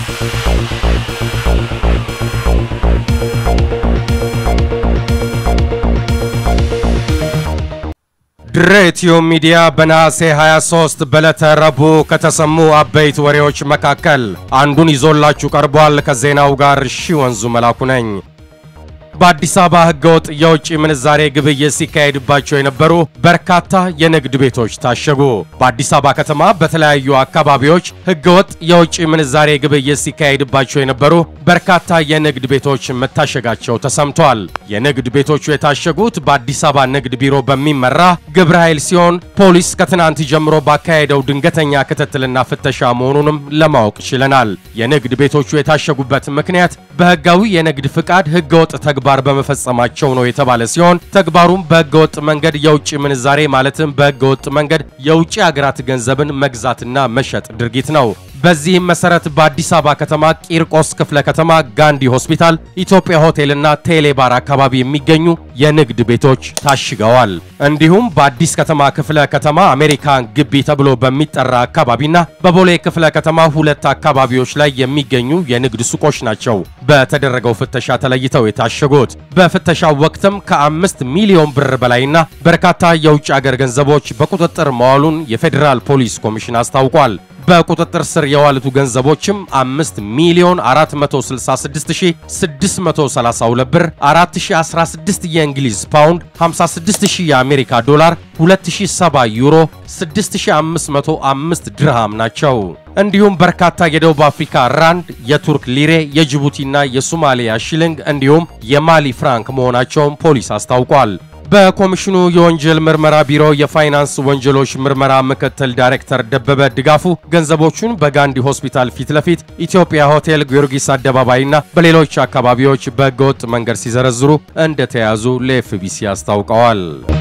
ድሬቲዩ ሚዲያ በነሐሴ 23 በዕለተ ረቡዕ ከተሰሙ አበይት ወሬዎች መካከል አንዱን ይዞላችሁ ቀርቧል። ከዜናው ጋር ሺ ወንዙ መላኩ ነኝ። በአዲስ አበባ ህገወጥ የውጭ ምንዛሬ ግብይት ሲካሄድባቸው የነበሩ በርካታ የንግድ ቤቶች ታሸጉ። በአዲስ አበባ ከተማ በተለያዩ አካባቢዎች ህገወጥ የውጭ ምንዛሬ ግብይት ሲካሄድባቸው የነበሩ በርካታ የንግድ ቤቶች መታሸጋቸው ተሰምቷል። የንግድ ቤቶቹ የታሸጉት በአዲስ አበባ ንግድ ቢሮ በሚመራ ግብረ ኃይል ሲሆን ፖሊስ ከትናንት ጀምሮ ባካሄደው ድንገተኛ ክትትልና ፍተሻ መሆኑንም ለማወቅ ችለናል። የንግድ ቤቶቹ የታሸጉበት ምክንያት በህጋዊ የንግድ ፍቃድ ህገወጥ ተግባር በመፈጸማቸው ነው የተባለ ሲሆን ተግባሩም በህገወጥ መንገድ የውጭ ምንዛሬ ማለትም በህገወጥ መንገድ የውጭ ሀገራት ገንዘብን መግዛትና መሸጥ ድርጊት ነው። በዚህም መሰረት በአዲስ አበባ ከተማ ቂርቆስ ክፍለ ከተማ ጋንዲ ሆስፒታል፣ ኢትዮጵያ ሆቴልና ቴሌባር አካባቢ የሚገኙ የንግድ ቤቶች ታሽገዋል። እንዲሁም በአዲስ ከተማ ክፍለ ከተማ አሜሪካን ግቢ ተብሎ በሚጠራ አካባቢና በቦሌ ክፍለ ከተማ ሁለት አካባቢዎች ላይ የሚገኙ የንግድ ሱቆች ናቸው በተደረገው ፍተሻ ተለይተው የታሸጉት። በፍተሻው ወቅትም ከአምስት ሚሊዮን ብር በላይና በርካታ የውጭ አገር ገንዘቦች በቁጥጥር መዋሉን የፌዴራል ፖሊስ ኮሚሽን አስታውቋል። በቁጥጥር ስር የዋሉት ገንዘቦችም 5 ሚሊዮን 466632 ብር፣ 4016 የእንግሊዝ ፓውንድ፣ 56000 የአሜሪካ ዶላር፣ 2070 ዩሮ፣ 6505 ድርሃም ናቸው። እንዲሁም በርካታ የደቡብ አፍሪካ ራንድ፣ የቱርክ ሊሬ፣ የጅቡቲና የሶማሊያ ሽልንግ እንዲሁም የማሊ ፍራንክ መሆናቸውን ፖሊስ አስታውቋል። በኮሚሽኑ የወንጀል ምርመራ ቢሮ የፋይናንስ ወንጀሎች ምርመራ ምክትል ዳይሬክተር ደበበ ድጋፉ ገንዘቦቹን በጋንዲ ሆስፒታል ፊት ለፊት ኢትዮጵያ ሆቴል ጊዮርጊስ አደባባይና በሌሎች አካባቢዎች በህገወጥ መንገድ ሲዘረዝሩ እንደተያዙ ለኤፍቢሲ አስታውቀዋል።